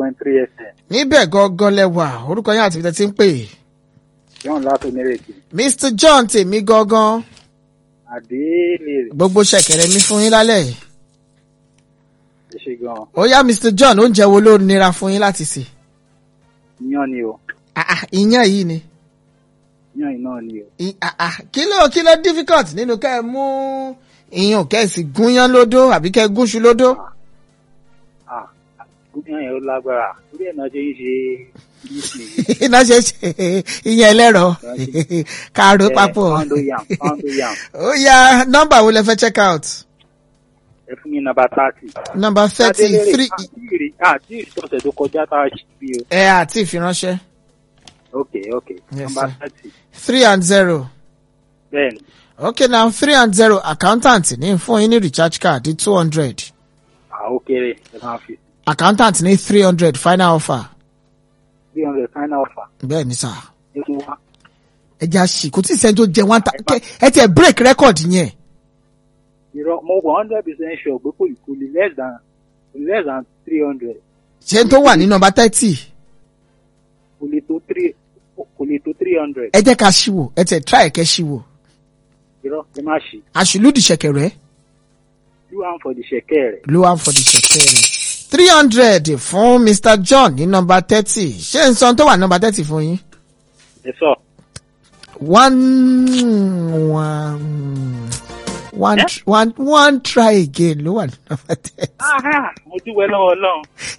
point three fm níbẹ̀ gangan lẹ́wà orúkọ yín àti ibi tẹ́ ti ń pè john láti onírèké mr john tèmi gangan àdéhìlè gbogbo ṣẹ̀kẹ̀rẹ̀ mi fún yín lálẹ́ yìí ẹ ṣe gan ó yá mr john oúnjẹ wo ló nira fún yín láti sè yan ni o Ah, ah, ìyẹn yìí ni yan iná ni o I- ah, ah, kí ló kí ló difficult nínú kẹ́ ẹ mú ìyàn kẹ́ ẹ sì gúnyán lódó àbí kẹ́ ẹ gúnṣu lódó ah gómìnà yẹn ó lágbára torí ẹ̀ náà ṣe ń ṣe yíṣì iná ṣe ṣe ìyẹn ẹlẹ́rọ kàró papọ̀ pound yam pound yam ó yá nọ́mbà wo lẹ fẹ́ check out ẹ fún mi nàbà thirty. nọ́mbà thirty three àti àti ìṣọ̀sẹ̀ tó kọjá tá a ṣe bí o. ẹ àti ìfiránṣẹ́ ok ok Yes, nàbà sir. thirty three and zero. bẹ́ẹ̀ni okay now three and zero accountant ní fún yín ní recharge card two hundred àwọn kéré ẹ máa fi accountant ní three hundred final offer three hundred final offer bẹ́ẹ̀ ni sà ẹ tún wá. ẹ jẹ́ àṣì kò tí ì sẹ́ni tó jẹ one thousand ẹ tiẹ̀ break record yẹn irọ́ mo wọ hundred percent sure pé kò kò lè less than kò lè less than three hundred ṣé n tó wà ní nọ́mbà thirty kò lè tó three kò lè tó three hundred ẹ jẹ́ ká ṣíwò ẹ tiẹ̀ try kẹ́ ṣíwò irọ́ ẹ má ṣe àṣìlódì ṣẹ̀kẹ̀rẹ̀ do am for the ṣẹ̀kẹ́ rẹ̀ ló wà for the ṣẹ̀kẹ̀rẹ̀ three hundred fún mr john ní nọ́mbà thirty ṣé n sọ tó wà nọ́mbà thirty fún yín ẹ sọ one one one Eh? one one try again ló wà ní nọ́mbà thirty. aha mo dúpẹ́ lọ́wọ́ ọlọ́run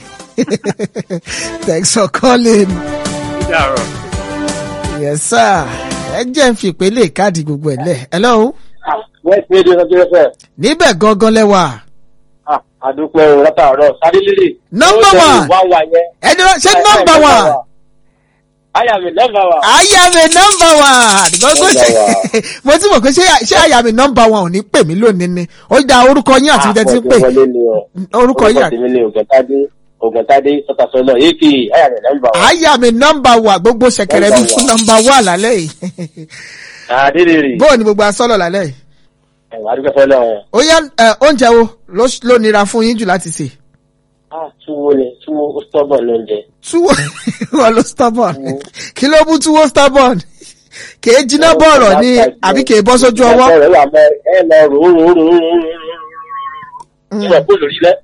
Thanks for calling. ó dàrọ̀. Yes, sir. Ẹ jẹ́ ń fi ìpele káàdì gbogbo ẹ̀ lẹ̀. Hello. west radio ọjọ́ fẹ́ Níbẹ̀ gangan lẹ́wà. àdúpẹ́ o látàárọ̀ sáré lílì. Number one. wá wá yẹn. Ẹ dúró ṣé nọ́mbà wà? ayàmì nọ́mbà wa. Àyàmì nọ́mbà wà. Gbogbo ṣe mo ti mọ̀ pé ṣé ṣé àyàmì nọ́mbà wà ò ní pè mí lónìí ni. Ó da orúkọ yín àti ìdẹ́ tí ń pè. wọlé ni o. Orúkọ yín orúkọ àti. tèmi ni ògùntàdé ògùntàdé sọtasọlọ èkì ayàmì nọ́mbà wa. Àyàmì nọ́mbà wà gbogbo ṣẹ̀kẹ̀rẹ̀ mi fún nọ́mbà wà lálẹ́ yìí. àdéhìrì. Bóò ni gbogbo asọ́lọ̀ lálẹ́ yìí? ẹ̀wà àdúgbò fọlọ́ wọn. Ó yá ẹ, oúnjẹ wo ló ló nira fún yín jù láti sè? ah túwó ni túwó ó stọ́bọ̀ lóúnjẹ. túwó wọn ló stubborn kí ló mú túwó stubborn kèé jiná bọ̀rọ̀ ni àbí kèé bọ́ sójú ọwọ́. ẹ lọ mọ ẹ lọ rò ó rò ó rò ó rò ó rò ó. ìwà kó lórí lẹ.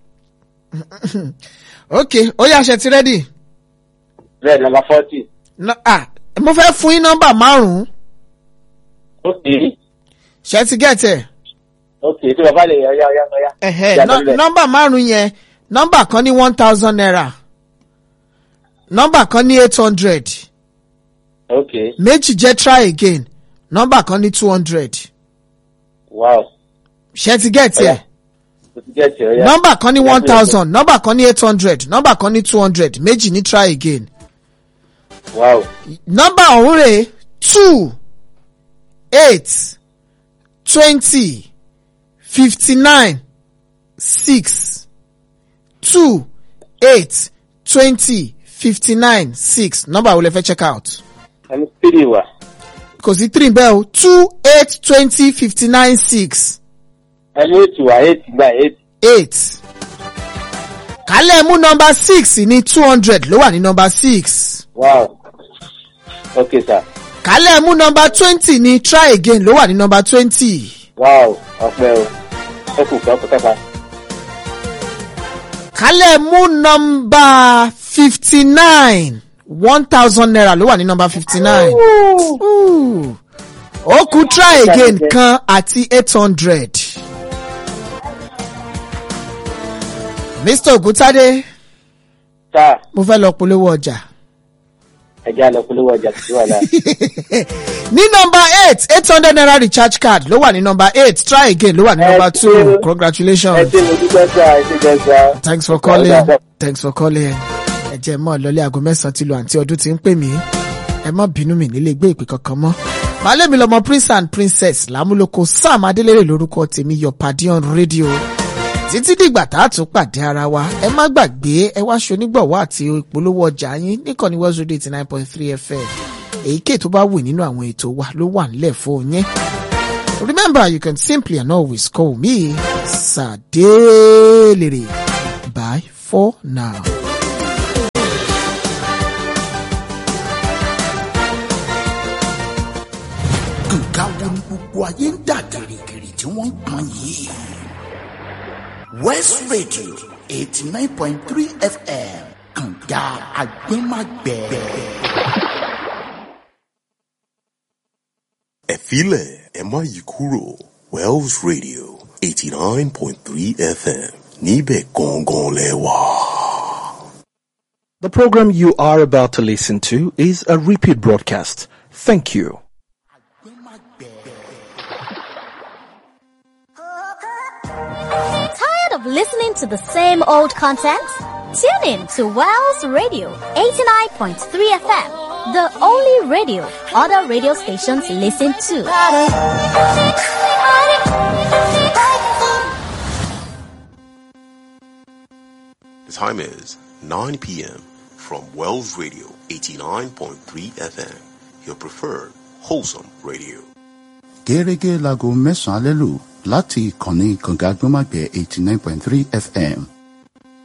ok ó yá aṣẹ ti rẹ́dì. bẹ́ẹ̀ nọ́mbà fọ́tì. mo fẹ́ fún yín nọ́mbà márùn-ún ó kì í. ṣe ti gẹ̀tẹ̀. ó kì í tí bàbá lè yọ yọ yọ yọ. ẹ̀hẹ́ Ìyá nọ́- lórí rẹ̀. nọ́mbà márùn-ún yẹn nọ́mbà kan ní one thousand naira nọ́mbà kan ní eight hundred ok méjì jẹ́ try again nọ́mbà kan ní two hundred wow. ṣe ti gẹ̀tẹ̀. ó ti jẹ́ tiẹ̀ yá. nọ́mbà kan ní Ìyá one lórí rẹ̀. thousand nọ́mbà kan ní eight hundred nọ́mbà kan ní two hundred méjì ní try again. wow. nọ́mbà ọ̀hún rè two eight twenty fifty nine six two eight twenty fifty nine six nọ́mbà wo lẹ fẹ́ check out ẹni tírì wà. kò sí three bẹ́ẹ̀ o two eight twenty fifty nine six ẹni ètò wà ètì gba ètì. eight kálẹ̀ mú nọ́mbà six ní two hundred ló wà ní nọ́mbà six wow. ok sir. kálẹ̀ mú nọ́mbà twenty ní try again ló wà ní nọ́mbà twenty. wow ọpẹ́ o. ó kù kọ́ kọ́kọ́ kálẹ̀ mú nọ́mbà fifty nine one thousand naira ló wà ní nọ́mbà fifty nine. ó kù try again kan àti eight hundred. mr ogutade sáà mo fẹ́ lọ polówó ọjà. ẹja lọ polówó ọjà tuntun wà náà. ní nọ́mbà eight eight hundred naira recharge card ló wà ní nọ́mbà eight try again ló wà ní Ẹ nọ́mbà ṣé two o. ẹ congratulations. ṣe mo dúpẹ́ sá ẹ ṣe jẹ́ sá. thanks for calling thanks for calling ẹ jẹ́ mọ́ lọ́lé aago mẹ́sàn-án ti lu àǹtí ọdún tí ń pè mí ẹ má bínú mi nílé gbé ìpè kankan mọ́. màálé mi lọmọ prince and princess lámúlòkọ sam adélèrè lórúkọ tèmi your padi on radio títí dìgbà tá a tún pàdé ara wa ẹ má gbàgbé ẹ wá ṣonígbọ̀wọ́ àti ìpolówó ọjà yín níkànnì west radio eighty nine point three fm èyíkéyìí tó bá wù nínú àwọn ètò wa ló wà nílẹ̀ fún yín. Remember, you can simply and always call me Sadelere. Bye for now. tí wọ́n ń pọn yìí. west radio eighty nine point three fm kànga agbẹ́magbẹ́. ẹ filẹ̀ ẹ má yí kúrò wells radio eighty nine point three fm níbẹ̀ gangan lẹ wà. The program you are about to listen to is a repeat broadcast. Thank you. Tired of listening to the same old content? Tune in to Wells Radio 89.3 FM, the only radio other radio stations listen to. The time is 9 p.m. from Wells Radio 89.3 FM, your preferred wholesome radio. gẹ́gẹ́ láago mẹ́sàn-án alẹ́ lù láti ìkànnì kànga gbọ́màgbẹ́ eighty nine point three fm